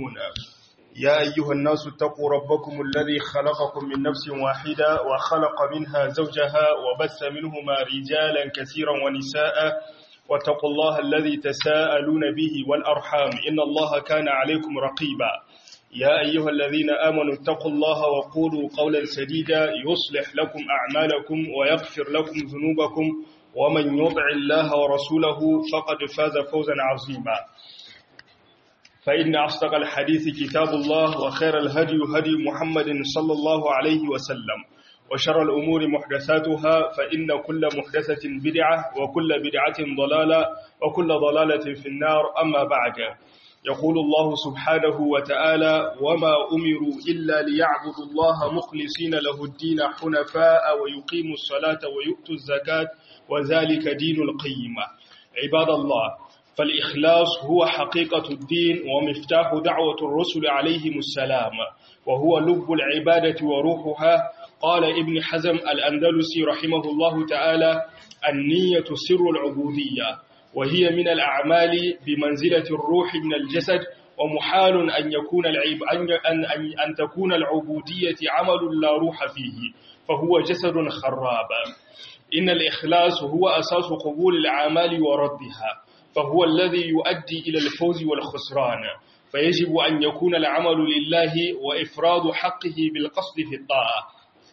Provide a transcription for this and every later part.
مسلمون يا أيها الناس اتقوا ربكم الذي خلقكم من نفس واحدة وخلق منها زوجها وبث منهما رجالا كثيرا ونساء واتقوا الله الذي تساءلون به والأرحام إن الله كان عليكم رقيبا يا أيها الذين آمنوا اتقوا الله وقولوا قولا سديدا يصلح لكم أعمالكم ويغفر لكم ذنوبكم ومن يطع الله ورسوله فقد فاز فوزا عظيما فإن أصدق الحديث كتاب الله وخير الهدي هدي محمد صلى الله عليه وسلم وشر الأمور محدثاتها فإن كل محدثة بدعة وكل بدعة ضلالة وكل ضلالة في النار أما بعد يقول الله سبحانه وتعالى وما أمروا إلا ليعبدوا الله مخلصين له الدين حنفاء ويقيموا الصلاة ويؤتوا الزكاة وذلك دين القيمة عباد الله فالإخلاص هو حقيقة الدين ومفتاح دعوة الرسل عليهم السلام وهو لب العبادة وروحها قال ابن حزم الأندلسي رحمه الله تعالى النية سر العبودية وهي من الأعمال بمنزلة الروح من الجسد ومحال أن يكون العب أن أن أن تكون العبودية عمل لا روح فيه فهو جسد خراب إن الإخلاص هو أساس قبول الأعمال وردها فهو الذي يؤدي إلى الفوز والخسران فيجب أن يكون العمل لله وإفراد حقه بالقصد في الطاعة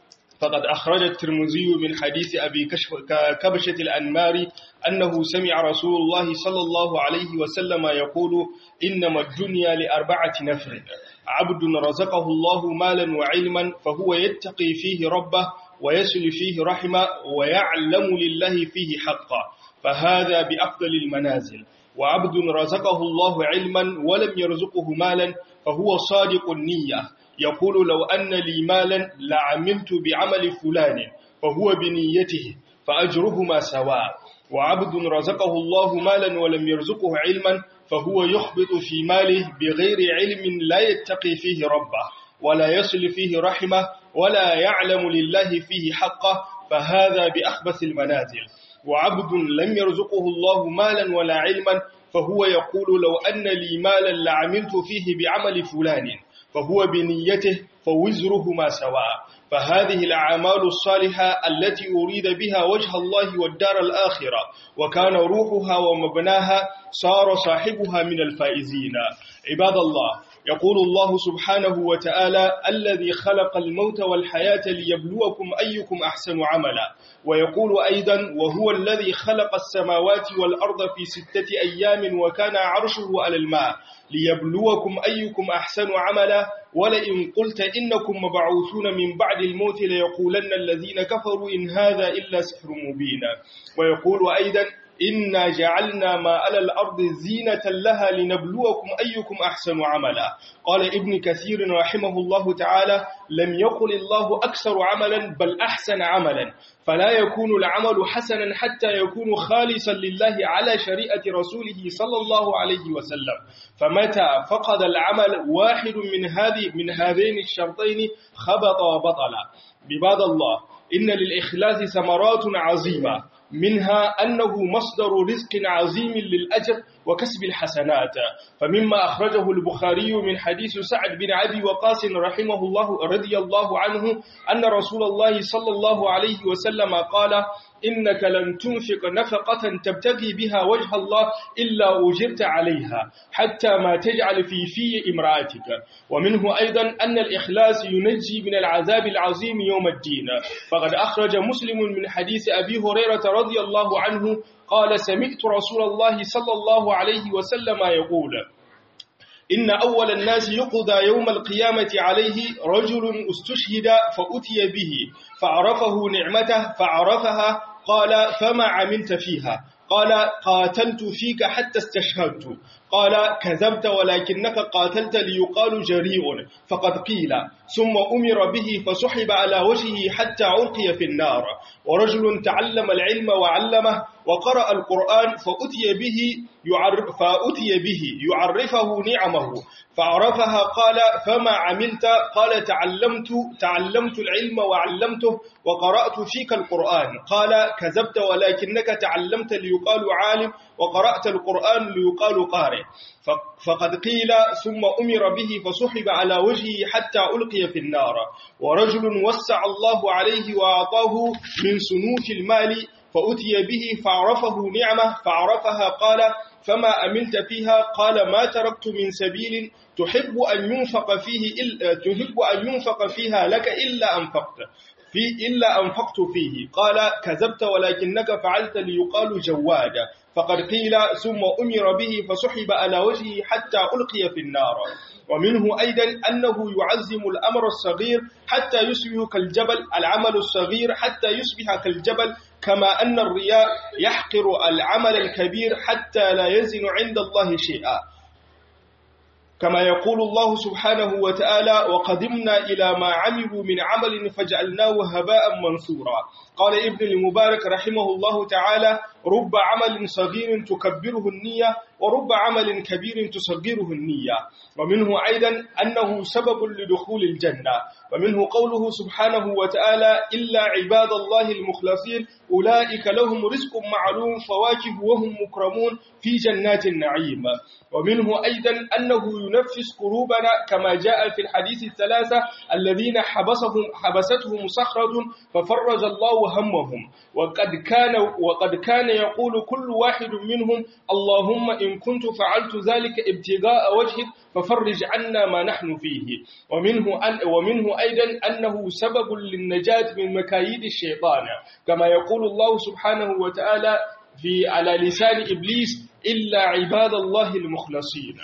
فقد أخرج الترمذي من حديث أبي كبشة الأنمار أنه سمع رسول الله صلى الله عليه وسلم يقول إنما الدنيا لأربعة نفر عبد رزقه الله مالا وعلما فهو يتقي فيه ربه ويسل فيه رحمه ويعلم لله فيه حقا فهذا بأفضل المنازل وعبد رزقه الله علما ولم يرزقه مالا فهو صادق النية يقول لو أن لي مالا لعملت بعمل فلان فهو بنيته فأجرهما سواء وعبد رزقه الله مالا ولم يرزقه علما فهو يخبط في ماله بغير علم لا يتقي فيه ربه ولا يصل فيه رحمه ولا يعلم لله فيه حقه فهذا بأخبث المنازل وعبد لم يرزقه الله مالا ولا علما فهو يقول لو أن لي مالا لعملت فيه بعمل فلان فهو بنيته فوزرهما سواء فهذه الأعمال الصالحة التي أريد بها وجه الله والدار الآخرة وكان روحها ومبناها صار صاحبها من الفائزين عباد الله يقول الله سبحانه وتعالى الذي خلق الموت والحياة ليبلوكم أيكم أحسن عملا ويقول أيضا وهو الذي خلق السماوات والأرض في ستة أيام وكان عرشه على الماء ليبلوكم أيكم أحسن عملا ولئن قلت إنكم مبعوثون من بعد الموت ليقولن الذين كفروا إن هذا إلا سحر مبين ويقول أيضا إنا جعلنا ما على الأرض زينة لها لنبلوكم أيكم أحسن عملا قال ابن كثير رحمه الله تعالى لم يقل الله أكثر عملا بل أحسن عملا فلا يكون العمل حسنا حتى يكون خالصا لله على شريعة رسوله صلى الله عليه وسلم فمتى فقد العمل واحد من هذه من هذين الشرطين خبط وبطل بباد الله إن للإخلاص ثمرات عظيمة منها أنه مصدر رزق عظيم للأجر وكسب الحسنات فمما أخرجه البخاري من حديث سعد بن عبي وقاس رحمه الله رضي الله عنه أن رسول الله صلى الله عليه وسلم قال إنك لن تنفق نفقة تبتغي بها وجه الله إلا أجرت عليها حتى ما تجعل في في امرأتك ومنه أيضا أن الإخلاص ينجي من العذاب العظيم يوم الدين فقد أخرج مسلم من حديث أبي هريرة رضي الله عنه قال سمعت رسول الله صلى الله عليه وسلم يقول إن أول الناس يقضى يوم القيامة عليه رجل استشهد فأتي به فعرفه نعمته فعرفها قال فما عملت فيها قال قاتلت فيك حتى استشهدت قال كذبت ولكنك قاتلت ليقال جريء فقد قيل ثم أمر به فسحب على وجهه حتى علقي في النار ورجل تعلم العلم وعلمه وقرأ القرآن فأتي به يعرف فأتي به يعرفه نعمه فعرفها قال فما عملت قال تعلمت تعلمت العلم وعلمته وقرأت فيك القرآن قال كذبت ولكنك تعلمت ليقال عالم وقرأت القرآن ليقال قارئ الصالح فقد قيل ثم أمر به فسحب على وجهه حتى ألقي في النار ورجل وسع الله عليه وأعطاه من سنوف المال فأتي به فعرفه نعمة فعرفها قال فما أمنت فيها قال ما تركت من سبيل تحب أن ينفق فيه إلا تحب أن ينفق فيها لك إلا أنفقت في إلا أنفقت فيه قال كذبت ولكنك فعلت ليقال جواد فقد قيل ثم أمر به فسحب على وجهه حتى ألقي في النار ومنه أيضا أنه يعزم الأمر الصغير حتى يصبح كالجبل العمل الصغير حتى يصبح كالجبل كما أن الرياء يحقر العمل الكبير حتى لا يزن عند الله شيئا كما يقول الله سبحانه وتعالى وقدمنا إلى ما عملوا من عمل فجعلناه هباء منثورا قال ابن المبارك رحمه الله تعالى رب عمل صغير تكبره النية ورب عمل كبير تصغره النية ومنه أيضا أنه سبب لدخول الجنة ومنه قوله سبحانه وتعالى إلا عباد الله المخلصين أولئك لهم رزق معلوم فواكه وهم مكرمون في جنات النعيم ومنه أيضا أنه ينفس قلوبنا كما جاء في الحديث الثلاثة الذين حبسهم حبستهم صخرة ففرج الله همهم وقد كان وقد كان يقول كل واحد منهم اللهم إن كنت فعلت ذلك ابتغاء وجهك ففرج عنا ما نحن فيه ومنه أن ومنه أيضا أنه سبب للنجاة من مكايد الشيطان كما يقول الله سبحانه وتعالى في على لسان إبليس إلا عباد الله المخلصين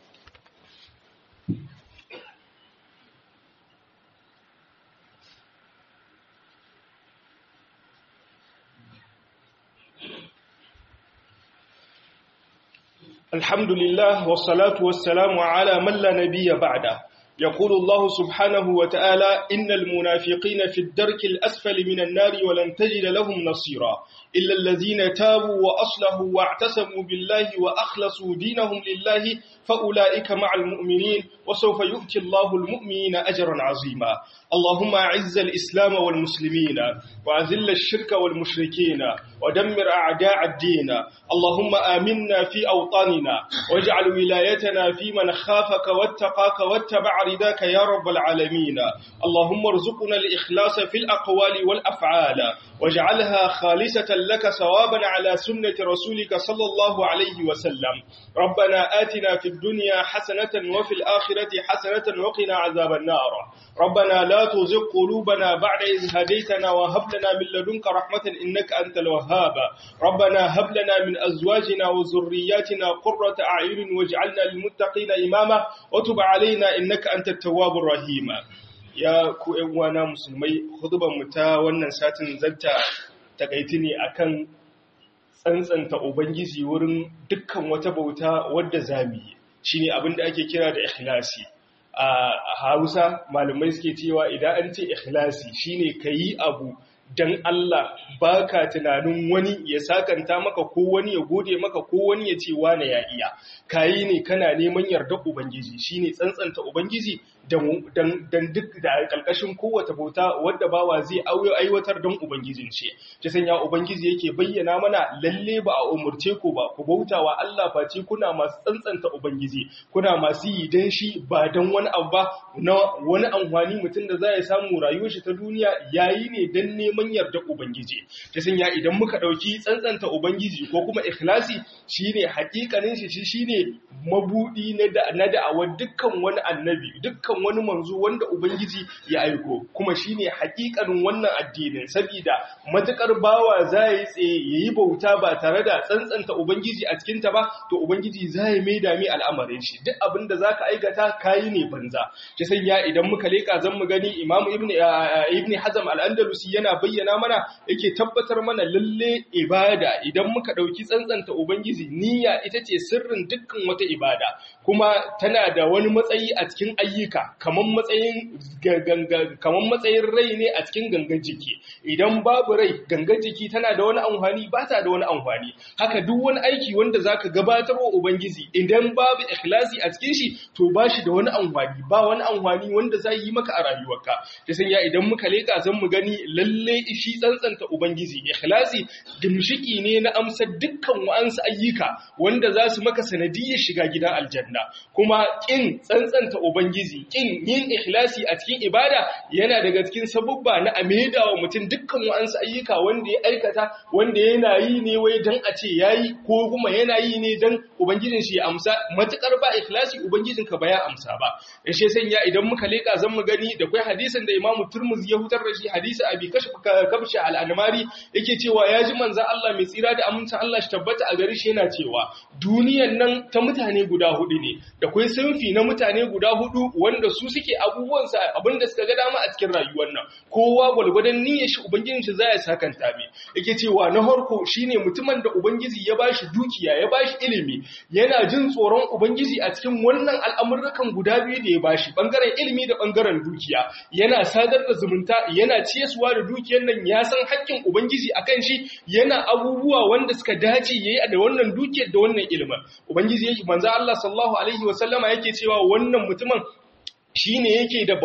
الحمد لله والصلاة والسلام على من لا نبي بعده يقول الله سبحانه وتعالى إن المنافقين في الدرك الأسفل من النار ولن تجد لهم نصيرا إلا الذين تابوا وأصلحوا واعتصموا بالله وأخلصوا دينهم لله فأولئك مع المؤمنين وسوف يؤتي الله المؤمنين أجرا عظيما اللهم أعز الإسلام والمسلمين وأذل الشرك والمشركين ودمر أعداء الدين اللهم آمنا في أوطاننا واجعل ولايتنا في من خافك واتقاك واتبع رداك يا رب العالمين اللهم ارزقنا الإخلاص في الأقوال والأفعال واجعلها خالصة لك ثوابا على سنة رسولك صلى الله عليه وسلم ربنا آتنا في الدنيا حسنة وفي الآخرة حسنة وقنا عذاب النار ربنا لا تزغ قلوبنا بعد إذ هديتنا وهب لنا من لدنك رحمة إنك أنت الوهاب ربنا هب لنا من أزواجنا وذرياتنا قرة أعين واجعلنا للمتقين إماما وتب علينا إنك أنت التواب الرحيم ya ku uwana musulmai hudubar mu ta wannan satin zanta takaiti ne akan tsantsanta ubangiji wurin dukkan wata bauta wadda zamu yi shine abin da ake kira da ikhlasi a Hausa malamai suke cewa idan an ce ikhlasi shine kayi abu dan Allah baka tunanin wani ya sakanta maka ko wani ya gode maka ko wani ya ce wane ya iya kayi ne kana neman yarda ubangiji shine tsantsanta ubangiji dan duk da kalkashin kowace bauta wadda bawa zai aiwatar don ubangijin ce ta sanya ubangiji yake bayyana mana lalle ba a umurce ku ba ku bautawa Allah face kuna masu tsantsanta ubangiji kuna masu yi dan shi ba dan wani abu ba na wani amfani mutum da za ya samu rayuwar shi ta duniya yayi ne dan neman yarda ubangiji ta sanya idan muka dauki tsantsanta ubangiji ko kuma ikhlasi shine hakikanin shi shine mabudi na da'awar dukkan wani annabi dukkan wani manzo wanda ubangiji ya aiko kuma shine hakikanin wannan addinin saboda matukar bawa zai tsaye yayi bauta ba tare da tsantsanta ubangiji a cikin ta ba to ubangiji zai mai da mi al'amarin shi duk abin da zaka aikata kai ne banza ki sanya idan muka leka zan mu gani imamu ibnu ibnu hazm al-andalusi yana bayyana mana yake tabbatar mana lalle ibada idan muka dauki tsantsanta ubangiji niyya ita ce sirrin dukkan wata ibada kuma tana da wani matsayi a cikin ayyuka kamar matsayin kamar matsayin rai ne a cikin gangan jiki idan babu rai gangan jiki tana da wani amfani ba ta da wani amfani haka duk wani aiki wanda zaka gabatar wa ubangiji idan babu ikhlasi a cikin shi to ba shi da wani amfani ba wani amfani wanda za yi maka a rayuwarka ta sanya idan muka leka zan mu gani lalle shi tsantsanta ubangiji ikhlasi gimshiki ne na amsar dukkan wa'ansu ayyuka wanda za su maka sanadiyar shiga gidan aljanna kuma kin tsantsanta ubangiji kin yin ikhlasi a cikin ibada yana daga cikin sabubba na ameda wa mutum dukkan wa'ansu ayyuka wanda ya aikata wanda yana yi ne wai dan a ce yayi ko kuma yana yi ne dan ubangijin shi ya amsa matukar ba ikhlasi ubangijin ka ba ya amsa ba yashe sanya idan muka leka zan mu gani da kai hadisin da Imam Turmuzi ya hutar da shi hadisi Abi Kashf Kabshi al-Anmari yake cewa ya ji manzon Allah mai tsira da amincin Allah shi tabbata a gare shi yana cewa duniyan nan ta mutane guda hudu ne da kai sunfi na mutane guda hudu wanda su suke abubuwan sa abinda suka ga dama a cikin rayuwar nan kowa gwalgwadon niyyar shi ubangijin shi zai sakanta mai yake cewa na harko shine mutumin da ubangiji ya bashi dukiya ya bashi ilimi yana jin tsoron ubangiji a cikin wannan al'amurrukan guda biyu da ya bashi bangaren ilimi da bangaren dukiya yana sadar da zumunta yana ciyaswa da dukiyar nan ya san haƙƙin ubangiji akan shi yana abubuwa wanda suka dace yayi da wannan dukiyar da wannan ilimin ubangiji yake manzo Allah sallallahu alaihi wasallama yake cewa wannan mutumin shi ne yake da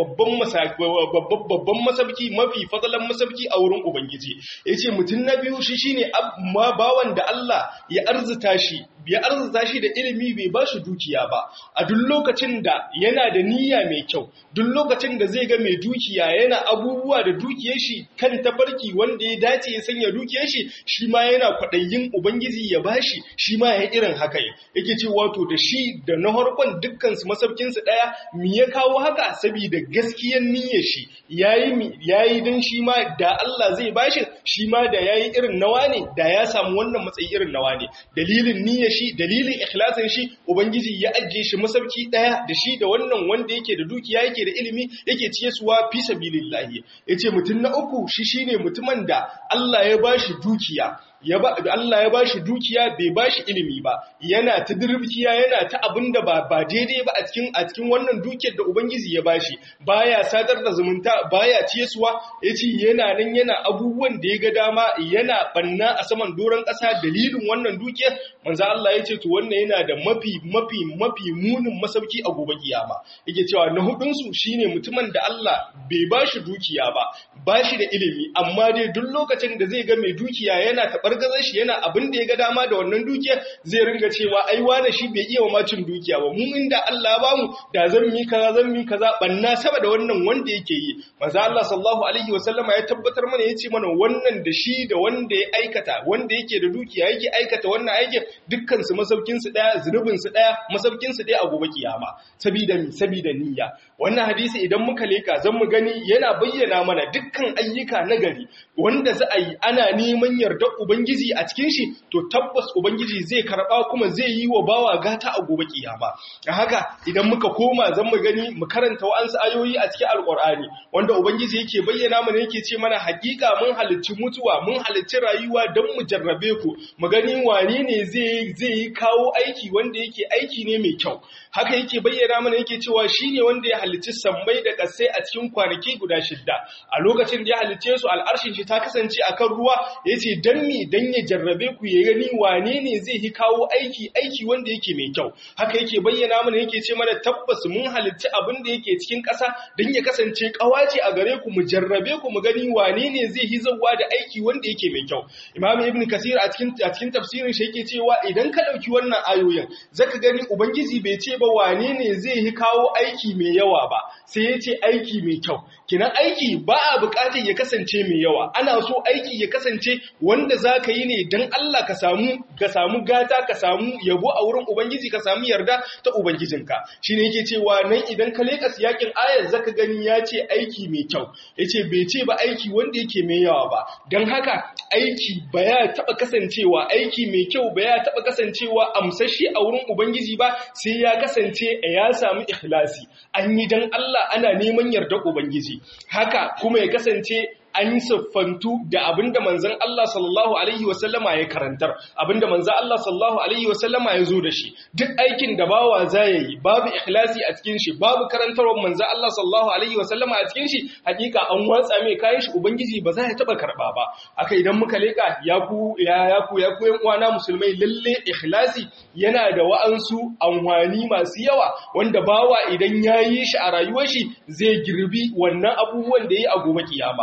babban masabki mafi fadalan masabki a wurin Ubangiji. Ya ce mutum na biyu shi shi ne bawan da Allah ya arzita shi, ya arzita shi da ilimi bai ba shi dukiya ba, a duk lokacin da yana da niyya mai kyau, duk lokacin da zai ga mai dukiya yana abubuwa da dukiyar shi kan tafarki wanda ya dace ya sanya dukiyar shi, shi ma yana kwaɗayin Ubangiji ya ba shi, shi ma ya irin haka yake ce wato da shi da na harkon dukkansu masabkinsu ɗaya, me ya kawo haka saboda gaskiyar niyyar shi yayi yayi dan shi ma da Allah zai bashi shi ma da yayi irin nawa ne da ya samu wannan matsayi irin nawa ne dalilin niyyar shi dalilin ikhlasin shi ubangiji ya ajiye shi masauki daya da shi da wannan wanda yake da dukiya yake da ilimi yake ciyesuwa fi sabilillah yace mutum na uku shi shine mutumin da Allah ya bashi dukiya ya ba Allah ya bashi dukiya bai bashi ilimi ba yana ta dirbkiya yana ta abinda ba ba daidai ba a cikin a cikin wannan dukiyar da ubangiji ya bashi baya sadar da zumunta baya ciyesuwa yace yana nan yana abubuwan da ya ga dama yana banna a saman doron ƙasa dalilin wannan dukiyar manzo Allah yace to wannan yana da mafi mafi mafi munin masauki a gobe kiyama yake cewa na hudun su shine mutumin da Allah bai bashi dukiya ba bashi da ilimi amma dai duk lokacin da zai ga mai dukiya yana tabar gazar shi yana abin da ya ga dama da wannan dukiya zai ringa cewa ai wane shi bai iya wa macin dukiya ba mu inda Allah ba mu da zan mi kaza zan mi kaza banna saboda wannan wanda yake yi manzo Allah sallallahu alaihi wasallama ya tabbatar mana yace mana wannan da shi da wanda ya aikata wanda yake da dukiya yake aikata wannan aikin dukkan su masaukin su daya zunubin su daya masaukin su daya a gobe kiyama sabida mi sabida niyya wannan hadisi idan muka leka zan mu gani yana bayyana mana dukkan ayyuka nagari wanda za a yi ana neman yardar ubangiji a cikin shi to tabbas ubangiji zai karba kuma zai yi wa bawa gata a gobe kiyama da haka idan muka koma zan mu gani mu karanta wa'ansu ayoyi a cikin alqur'ani wanda ubangiji yake bayyana mana yake ce mana hakika mun halicci mutuwa mun halicci rayuwa don mu jarrabe ku mu gani wane ne zai zai kawo aiki wanda yake aiki ne mai kyau haka yake bayyana mana yake cewa shine wanda ya halicci sammai da kasai a cikin kwanaki guda shidda a lokacin da ya halicce su al'arshin shi ta kasance akan ruwa yace dan mi dan ya jarrabe ku ya gani wane ne zai yi kawo aiki aiki wanda yake mai kyau haka yake bayyana mana yake ce mana tabbas mun halicci abin da yake cikin ƙasa dan ya kasance kawace a gare ku mu jarrabe ku mu gani wane ne zai yi zawwa da aiki wanda yake mai kyau imam ibn kasir a cikin a cikin tafsirin shi yake cewa idan ka dauki wannan ayoyin zaka gani ubangiji bai ce ba wane ne zai yi kawo aiki mai yawa ba sai ya ce aiki mai kyau kinan aiki ba a bukatar ya kasance mai yawa ana so aiki ya kasance wanda za ka yi ne don Allah ka samu ka samu gata ka samu yabo a wurin ubangiji ka samu yarda ta ubangijinka shine yake cewa nan idan ka leka siyakin ayar zaka gani ya ce aiki mai kyau yace bai ce ba aiki wanda yake mai yawa ba don haka aiki ba ya taba kasancewa aiki mai kyau ba ya taba kasancewa amsashi a wurin ubangiji ba sai ya kasance ya samu ikhlasi an yi dan Allah ana neman yarda ubangiji haka kuma ya kasance an siffantu da abinda manzon Allah sallallahu alaihi wasallama ya karantar abinda manzon Allah sallallahu alaihi wasallama ya zo da shi duk aikin da bawa zai yi babu ikhlasi a cikin shi babu karantarwar manzon Allah sallallahu alaihi wasallama a cikin shi hakika an watsa mai kayan shi ubangiji ba za ya taba karba ba aka idan muka leka ya ku ya ya ku ya ku yan uwana musulmai lalle ikhlasi yana da wa'ansu anwani masu yawa wanda bawa idan yayi shi a rayuwar shi zai girbi wannan abubuwan da yayi a gobe kiyama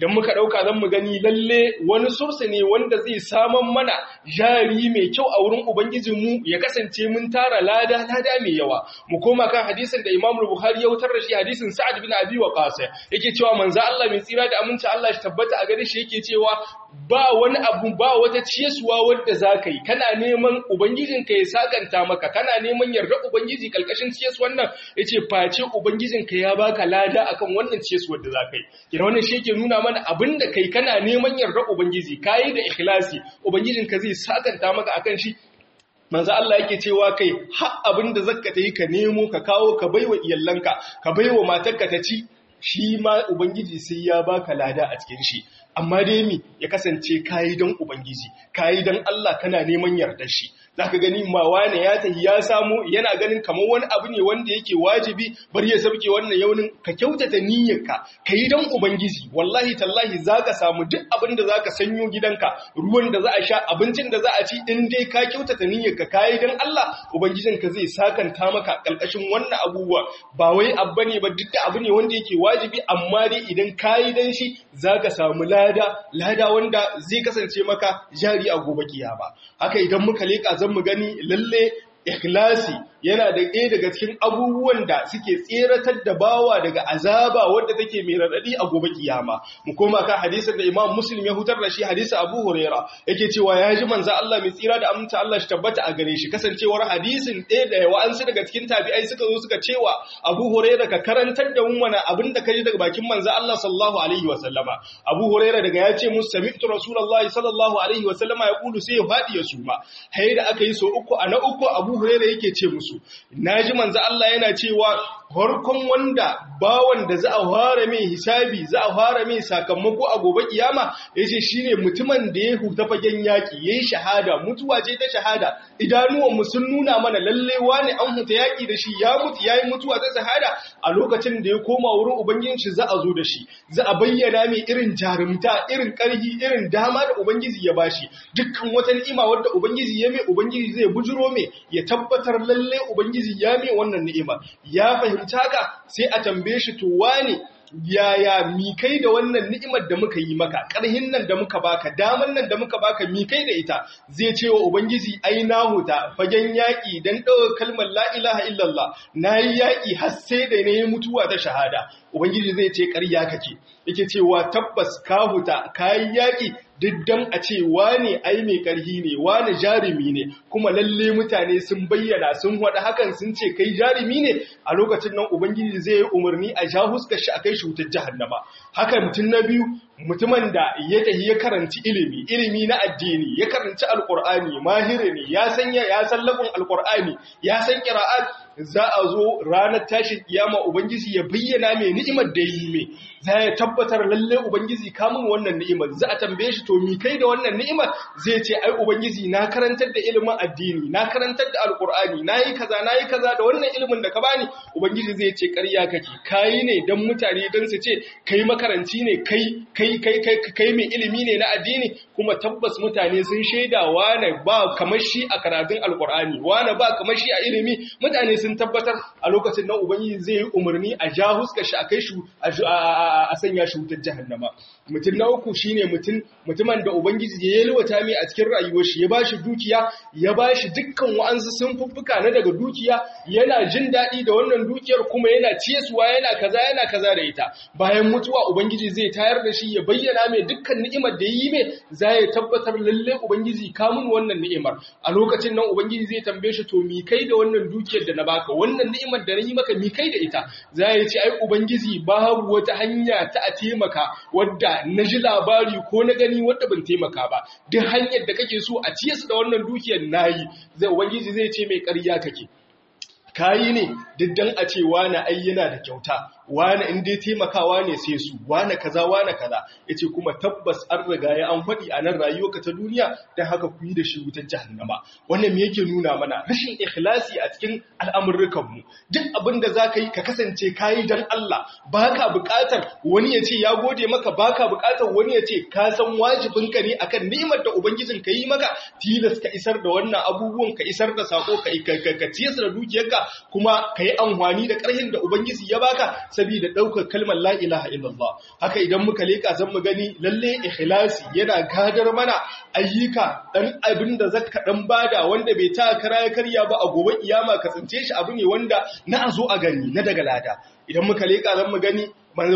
idan muka ɗauka zan mu gani lalle wani sursa ne wanda zai saman mana jari mai kyau a wurin ubangijinmu ya kasance mun tara lada lada mai yawa mu koma kan hadisin da Imam Bukhari ya wutar da shi hadisin Sa'ad bin Abi Waqqas yake cewa manzo Allah mai tsira da aminci Allah shi tabbata a gare shi yake cewa ba wani abu ba wata ciyesuwa wadda za ka yi kana neman ubangijinka ya sakanta maka kana neman yarda ubangiji kalkashin ciyesuwan nan ya ce face ubangijinka ya baka lada akan wannan ciyesuwar da za ka yi kira wannan shi yake nuna mana abin da kai kana neman yarda ubangiji ka yi da ikhlasi ubangijinka zai sakanta maka akan shi manzo Allah yake cewa kai har abin da zakka ta yi ka nemo ka kawo ka baiwa iyallanka ka baiwa matarka ta ci shi ma ubangiji sai ya baka lada a cikin shi amma dai mi ya kasance kayi don ubangiji kayi don Allah kana neman yardar shi zaka gani ma wane ya tahi ya samu yana ganin kamar wani abu ne wanda yake wajibi bari ya sauke wannan yaunin ka kyautata niyyarka kayi don ubangiji wallahi tallahi zaka samu duk abin da zaka sanyo gidanka ruwan da za a sha abincin da za a ci in dai ka kyautata niyyarka kayi don Allah ubangijinka zai sakanta maka kalkashin wannan abubuwa ba wai abu ne ba duk abu ne wanda yake wajibi amma dai idan kayi dan shi zaka samu lada lada wanda zai kasance maka jari a gobe kiyama haka idan muka leka zan mu gani lalle ikhlasi yana da ɗaya daga cikin abubuwan da suke tseratar da bawa daga azaba wadda take mai raɗaɗi a gobe kiyama mu koma kan hadisin da Imam Muslim ya hutar da shi hadisi Abu Huraira yake cewa ya ji manzo Allah mai tsira da aminta Allah shi tabbata a gare shi kasancewar hadisin ɗaya da wa'ansu daga cikin tabi'ai suka zo suka cewa Abu Huraira ka karantar da mu mana abin da kaji daga bakin manzo Allah sallallahu alaihi wa sallama Abu Huraira daga ya ce musu sami'tu Rasulullahi sallallahu alaihi wa sallama ya kulu sai ya fadi ya suma hayi da aka yi so uku a na uku Abu Huraira yake ce musu naji manzo Allah yana cewa harkon wanda bawan da za a fara mai hisabi za a fara mai sakamako a gobe kiyama yace shine mutumin da ya huta fagen yaki yayi shahada mutuwa ce ta shahada idanuwan mu sun nuna mana lalle wani an huta yaki da shi ya mutu yayi mutuwa ta shahada a lokacin da ya koma wurin ubangijin shi za a zo da shi za a bayyana mai irin jarumta irin karhi irin dama da ubangiji ya bashi dukkan wata ni'ima wadda ubangiji ya mai ubangiji zai bujuro mai ya tabbatar lalle ubangiji ya mai wannan ni'ima ya fahimci haka sai a tambaye shi to wane yaya mi kai da wannan ni'imar da muka yi maka ƙarhin nan da muka baka daman nan da muka baka mi kai da ita zai ce wa ubangiji ai na huta fagen yaƙi dan ɗaukar kalmar la ilaha illallah nayi yaƙi har sai da nayi mutuwa ta shahada ubangiji zai ce ƙarya kake yake cewa tabbas ka huta kayi yaƙi diddan a ce wane ai mai ƙarhi ne wane jarumi ne kuma lalle mutane sun bayyana sun wada hakan sun ce kai jarumi ne a lokacin nan ubangiji zai yi umarni a ja huskar shi a kai shi wutar jahannama haka mutum na biyu mutumin da ya tafi ya karanci ilimi ilimi na addini ya karanci alqur'ani mahiri ne ya san ya san labun alqur'ani ya san qira'at za a zo ranar tashin kiyama ubangiji ya bayyana mai ni'imar da yi mai za ya tabbatar lalle ubangiji kamun wannan ni'imar za a tambaye shi to mi kai da wannan ni'imar zai ce ai ubangiji na karantar da ilimin addini na karantar da alqur'ani nayi kaza nayi kaza da wannan ilimin da ka bani ubangiji zai ce ƙarya kake kai ne dan mutane dan su ce kai makaranci ne kai kai kai kai kai mai ilimi ne na addini kuma tabbas mutane sun shaida wane ba kamar shi a karatun alqur'ani wane ba kamar shi a ilimi mutane sun tabbatar a lokacin nan ubangiji zai yi umarni a ja huskar shi a kai shi a sanya shi wutar jahannama mutum na uku shine mutum mutumin da ubangiji ya yalwata mai a cikin rayuwar shi ya bashi dukiya ya bashi dukkan wa'ansu sun fuffuka na daga dukiya yana jin daɗi da wannan dukiyar kuma yana ciyesuwa yana kaza yana kaza da ita bayan mutuwa ubangiji zai tayar da shi ya bayyana mai dukkan ni'imar da yi mai za ya tabbatar lalle ubangiji kamun wannan ni'imar a lokacin nan ubangiji zai tambaye shi to mi kai da wannan dukiyar da na baka wannan ni'imar da na yi maka mi kai da ita za ya ce ai ubangiji babu wata hanya ta a taimaka wadda na ji labari ko na gani wadda ban taimaka ba duk hanyar da kake so a ciye su da wannan dukiyar nayi zai ubangiji zai ce mai ƙarya kake kayi ne diddan a ce wani ai yana da kyauta wani in dai taimakawa ne sai su wani kaza wani kaza yace kuma tabbas an riga ya an faɗi a nan rayuwarka ta duniya dan haka ku yi da shi wutar jahannama wannan me yake nuna mana rashin ikhlasi a cikin al'amurukan mu duk abin da zaka yi ka kasance kayi dan Allah baka buƙatar wani ya ce ya gode maka baka buƙatar wani ya ce ka san wajibin ka ne akan ni'imar da ubangijin ka yi maka tilas ka isar da wannan abubuwan ka isar da sako ka ka ciyar da dukiyarka kuma ka yi amfani da ƙarhin da ubangiji ya baka saboda ɗaukar kalmar la ilaha illallah haka idan muka leƙa zan mu gani lalle ikhlasi yana gadar mana ayyuka dan abin da zaka dan bada wanda bai ta kara ya karya ba a gobe kiyama ka tsince shi abu ne wanda na zo a gani na daga lada idan muka leƙa zan mu gani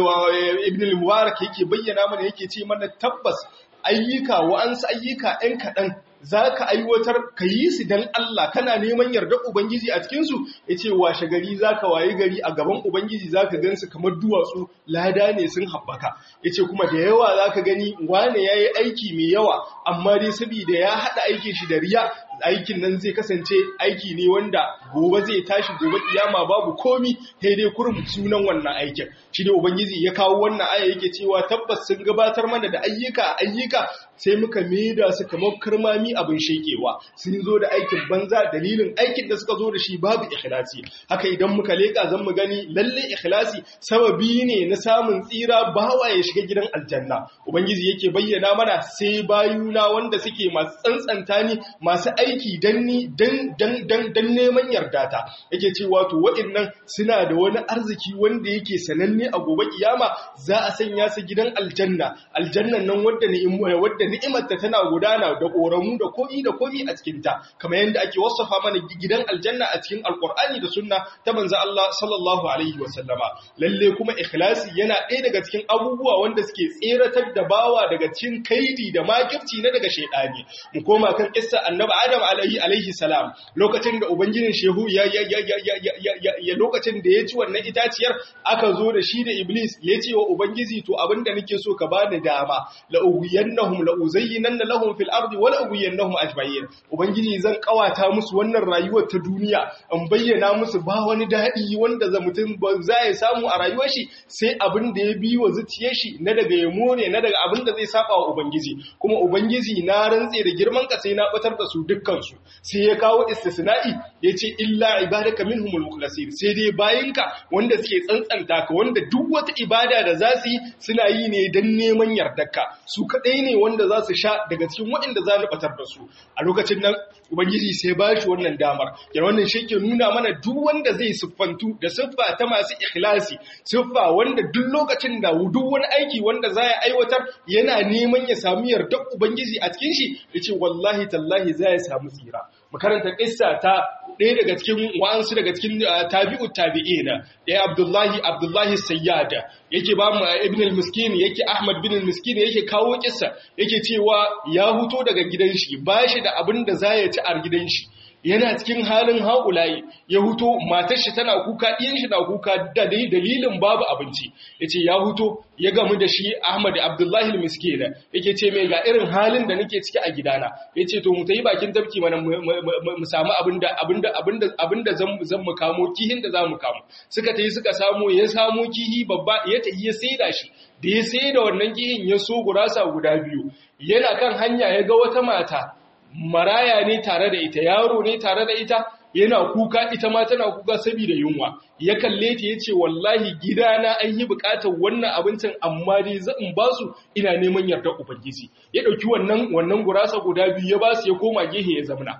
ibn al-mubarak yake bayyana mana yake ce mana tabbas ayyuka wa'ansu ayyuka ɗan kaɗan za ka aiwatar ka yi su don Allah kana neman yardar Ubangiji a cikinsu ya ce washe gari za ka waye gari a gaban Ubangiji za ka gansu kamar duwatsu lada ne sun haɓaka ya ce kuma da yawa za ka gani wane ya yi aiki mai yawa amma dai saboda ya haɗa aikin shi da riya aikin nan zai kasance aiki ne wanda gobe zai tashi gobe kiyama babu komi sai dai kurum sunan wannan aikin shi ne ubangiji ya kawo wannan aya yake cewa tabbas sun gabatar mana da ayyuka ayyuka sai muka maida su kamar karmami abin shekewa sun zo da aikin banza dalilin aikin da suka zo da shi babu ikhlasi haka idan muka leka zan mu gani lalle ikhlasi sababi ne na samun tsira bawa ya shiga gidan aljanna ubangiji yake bayyana mana sai bayuna wanda suke masu tsantsanta ni masu aiki dan ni dan dan dan dan neman yarda ta yake cewa to waɗannan suna da wani arziki wanda yake sananne a gobe kiyama za a sanya su gidan aljanna aljannan nan wadda wadda ni'imar ta tana gudana da koramu da komi da komi a cikin ta kamar yadda ake wasafa mana gidan aljanna a cikin alqur'ani da sunna ta manzo Allah sallallahu alaihi wasallama lalle kuma ikhlasi yana ɗaya daga cikin abubuwa wanda suke tseratar da bawa daga cikin kaidi da makirci na daga shaydani mu koma kan kissa annabi adam alaihi alaihi salam lokacin da ubangijin shehu ya ya ya ya ya ya lokacin da ya ci wannan itaciyar aka zo da shi da iblis ya ce wa ubangiji to abinda nake so ka bani dama la ughiyannahum la uzayyinanna lahum fil ardi wa la ughiyannahum ajma'in ubangiji zan kawata musu wannan rayuwar ta duniya in bayyana musu ba wani dadi wanda za mutum ba za ya samu a rayuwar shi sai abin da ya bi wa zuciyar shi na daga yamo ne na daga abin da zai saba wa ubangiji kuma ubangiji na rantse da girman ka sai na batar da su dukkan su sai ya kawo istisna'i yace illa ibadaka minhumul mukhlasin sai dai bayinka wanda suke tsantsanta ka wanda duk wata ibada da za su yi suna yi ne don neman yardarka su kadai ne wanda za su sha daga cikin waɗanda za ni batar da su a lokacin nan ubangiji sai ba shi wannan damar yana wannan shi ke nuna mana duk wanda zai siffantu da siffa ta masu ikhlasi siffa wanda duk lokacin da duk wani aiki wanda za ya aiwatar yana neman ya sami yardar ubangiji a cikin shi ya ce wallahi tallahi za ya samu tsira makaranta kissa ta ɗaya daga cikin wa'ansu daga cikin tabi'ut tabi'ina ɗaya abdullahi abdullahi sayyada yake ba mu ibn al-miskin yake ahmad bin al-miskin yake kawo kissa yake cewa ya huto daga gidan shi ba shi da abin da za ya ci a gidan shi yana cikin halin haƙulayi ya huto matar shi tana kuka ɗiyan shi na kuka da dai dalilin babu abinci yace ya huto ya gamu da shi Ahmad Abdullahi al-Miskin yake ce mai ga irin halin da nake ciki a gidana yace to mu tayi bakin tafki mana mu samu abinda abinda abinda abinda zan zan mu kamo kihin da zamu kamo suka tayi suka samu ya samu kihi babba ya tayi ya saida shi da ya saida wannan kihin ya so gurasa guda biyu yana kan hanya ya ga wata mata maraya ne tare da ita yaro ne tare da ita yana kuka ita ma tana kuka saboda yunwa ya kalle ta yace wallahi gidana an yi bukatar wannan abincin amma dai zan ba su ina neman yardar ubangiji ya dauki wannan wannan gurasa guda biyu ya ba su ya koma gehe ya zamna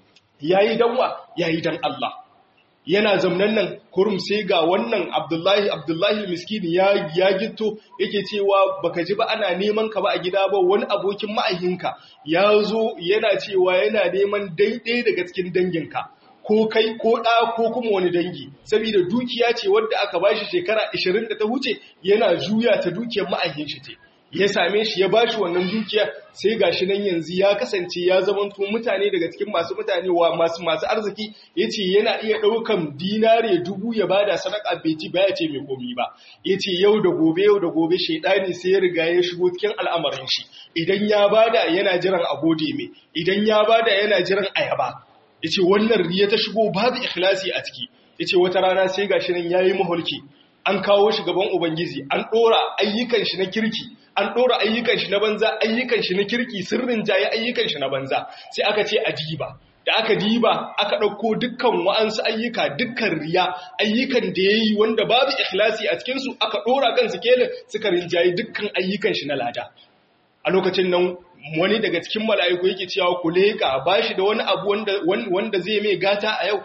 yayi danwa yayi dan Allah yana zamnan nan kurum sai ga wannan Abdullahi Abdullahi miskini ya ya gitto yake cewa baka ji ba ana neman ka ba a gida ba wani abokin ma'ahinka ya zo yana cewa yana neman daidai daga cikin danginka ko kai ko ɗa ko kuma wani dangi saboda dukiya ce wadda aka bashi shekara 20 da ta huce yana juya ta dukiyar ma'ahin shi ce ya same shi ya bashi wannan dukiya sai gashi nan yanzu ya kasance ya zamanto mutane daga cikin masu mutane wa masu masu arziki yace yana iya daukan dinare dubu ya bada sadaka bai ci ba ya ce mai komi ba yace yau da gobe yau da gobe shedani sai ya riga ya shigo cikin al'amarin shi idan ya bada yana jiran agode mai idan ya bada yana jiran ayaba yace wannan riya ta shigo babu ikhlasi a ciki yace wata rana sai gashi nan yayi mahulki an kawo shi gaban ubangiji an dora ayyukan shi na kirki an ɗora ayyukan shi na banza ayyukan shi na kirki sirrin jaye ayyukan shi na banza sai aka ce a diba da aka diba aka ɗauko dukkan wa'ansu ayyuka dukkan riya ayyukan da ya yi wanda babu ikhlasi a cikinsu aka ɗora kan su kelin suka rinjaye dukkan ayyukan shi na lada a lokacin nan wani daga cikin mala'iku yake cewa ku leƙa ba shi da wani abu wanda zai mai gata a yau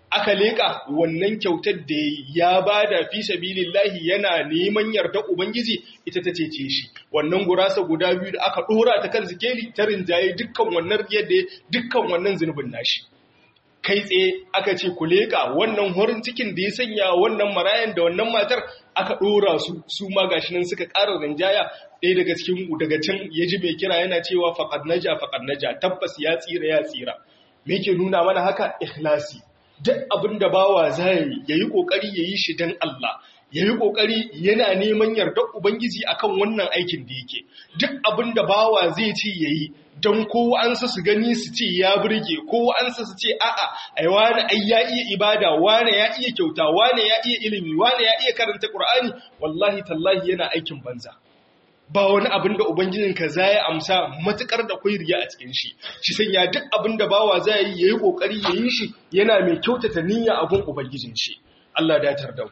aka leka wannan kyautar da ya bada fi sabilillahi yana neman yarda ubangiji ita ta cece shi wannan gurasa guda biyu da aka dora ta kan zikeli ta rinjaye dukkan wannan yadda dukkan wannan zunubin nashi kai tsaye aka ce ku leka wannan horin cikin da ya sanya wannan marayan da wannan matar aka dora su su ma gashi nan suka ƙara rinjaya ɗaya daga cikin daga can ya ji mai kira yana cewa faqad naja faqad naja tabbas ya tsira ya tsira me yake nuna mana haka ikhlasi duk abin da bawa zai yayi kokari yayi shi dan Allah yayi kokari yana neman yardar ubangiji akan wannan aikin da yake duk abin da bawa zai ce yayi don ko an su su gani su ce ya burge ko an su su ce a'a ai wani ai ya iya ibada wani ya iya kyauta wani ya iya ilimi wani ya iya karanta qur'ani wallahi tallahi yana aikin banza ba wani abin da Ubangijinka za ya amsa matukar da kwai riya a cikin shi, shi sanya duk abin da bawa za yi ya yi ƙoƙari ya yi shi yana mai kyautata niyya abin Ubangijin shi. Allah datar da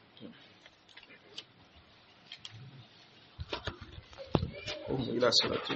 ku.